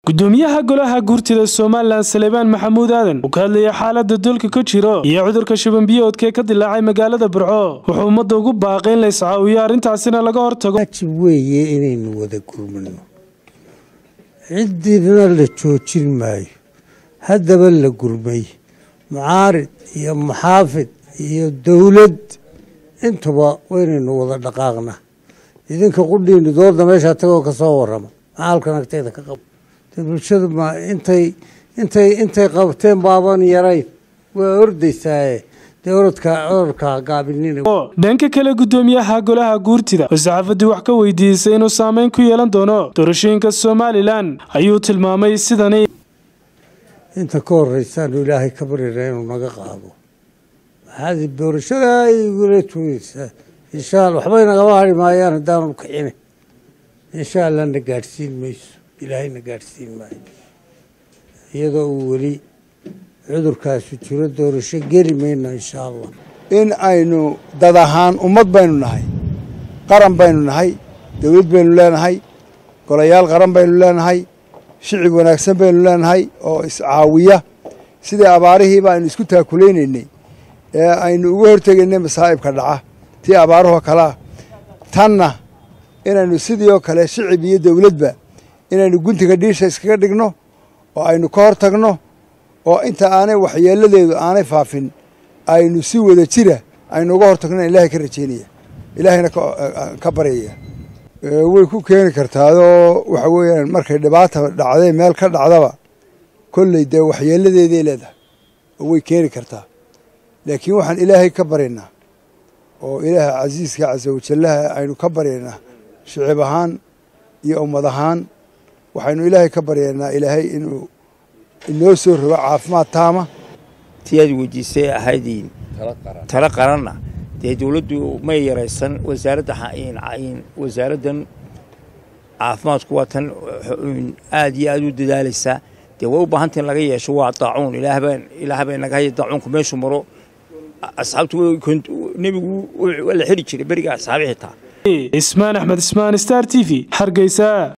gudoomiyaha golaha guurtida somalilan salebaan maxamuud aadan uu ka hadlayay xaalada dalka ka jiro iyo cudurka shubanbiyoodka ee ka dilaacay magaalada burco wuxuu ummadda ugu baaqay in la iscaawiyo arrintaasina laga hortago waajib weeye inaynu wada gurmano ciddina la joojin maayo haddaba la gurmay mucaarid iyo muxaafid iyo dowlad intuba waynaynu wada dhaqaaqnaa idinka qudhiinu dooda meeshaa tagoo ka soo warrama maxaalkan agteeda ka qabo bulshadu ma intay intay intay qabteen baaban yarayn waa ordaysaaye dee orodka orodka gaabinina dhanka kale gudoomiyaha golaha guurtida oo saxaafadii wax ka weydiisay inuu saameyn ku yeelan doono doorashooyinka somalilan ayuu tilmaamay sidani inta ka horeysaanu ilaahay ka baryana inuu naga qaado maxaad doorashada igula tuugeysaa insha alla waxbay nagama hari maayaan haddaanu kicina insha allah na gaadhsiin mayso ilaahayna gaadhsiin maayo iyadoo uu weli cudurkaasu jiro doorasho geli mayno insha allah in aynu dad ahaan ummad baynu nahay qaran baynu nahay dowlad baynu leenahay golayaal qaran baynu leenahay shicib wanaagsan baynu leenahay oo iscaawiya sidii abaarihiiba aynu isku taakulaynay ee aynu uga hortegaynay masaa'ibka dhaca tii abaarahoo kalea tanna inaynu sidii oo kale shicib iyo dowladba inaynu guntiga dhiisha iskaga dhigno oo aynu ka hor tagno oo inta aanay waxyeeladeedu aanay faafin aynu si wada jira aynu uga hor tagno ilaahay ka rajeynaya ilaahayna ka baryaya way ku keeni kartaadoo waxa weeyaan markay dhibaata dhacday meel ka dhacdaba kolley dee waxyeeladeeday leedahay oo way keeni kartaa laakiin waxaan ilaahay ka baryaynaa oo ilaaha casiiska casa wajallaha aynu ka baryaynaa shicib ahaan iyo ummad ahaan waxaynu ilaahay ka baryaynaa ilaahay inuu inoo soo rogo caafimaad taama tii aad weydiisay ahaydiin talo qaranna dee dowladdu may yaraysan wasaaradda wasaaraddan caafimaadku waa tan aad iyo aad u dadaalaysaa dee way u baahanta in laga yeesho waa daacuun ilaah bay naga haya daacuunku meeshuu maro asxaabtu nebigu waa la xiri jiray beriga asxaabi xitaa ismaan axmed ismaan star t v hargeysa